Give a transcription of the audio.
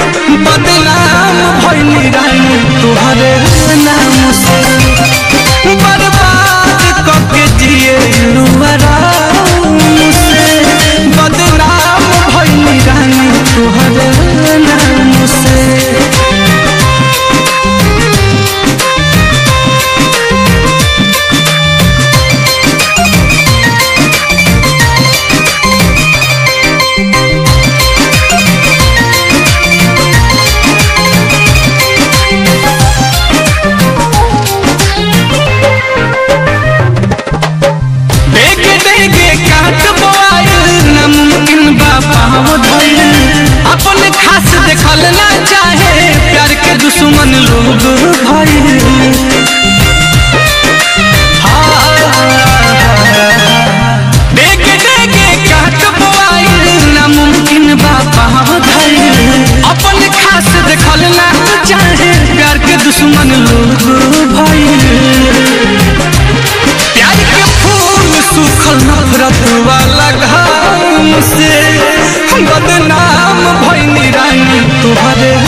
बदनाम भइली रानी तुहरे नाम से बर्बाद कके जिए आराम से बदनाम भइली रानी तुहरे नाम से देखे देखे काट बोआइल नमकीन बाबा धइल अपन खास देखल ना चाहे प्यार के दुश्मन लोग भइल देखे देखे काट बोआइल नमकीन बाबा धइल अपन खास देखल ना चाहे प्यार के दुश्मन लोग भइल प्यार के फूल सूखल नफरत वाला घाम से बदनाम भइनी रानी तुहरे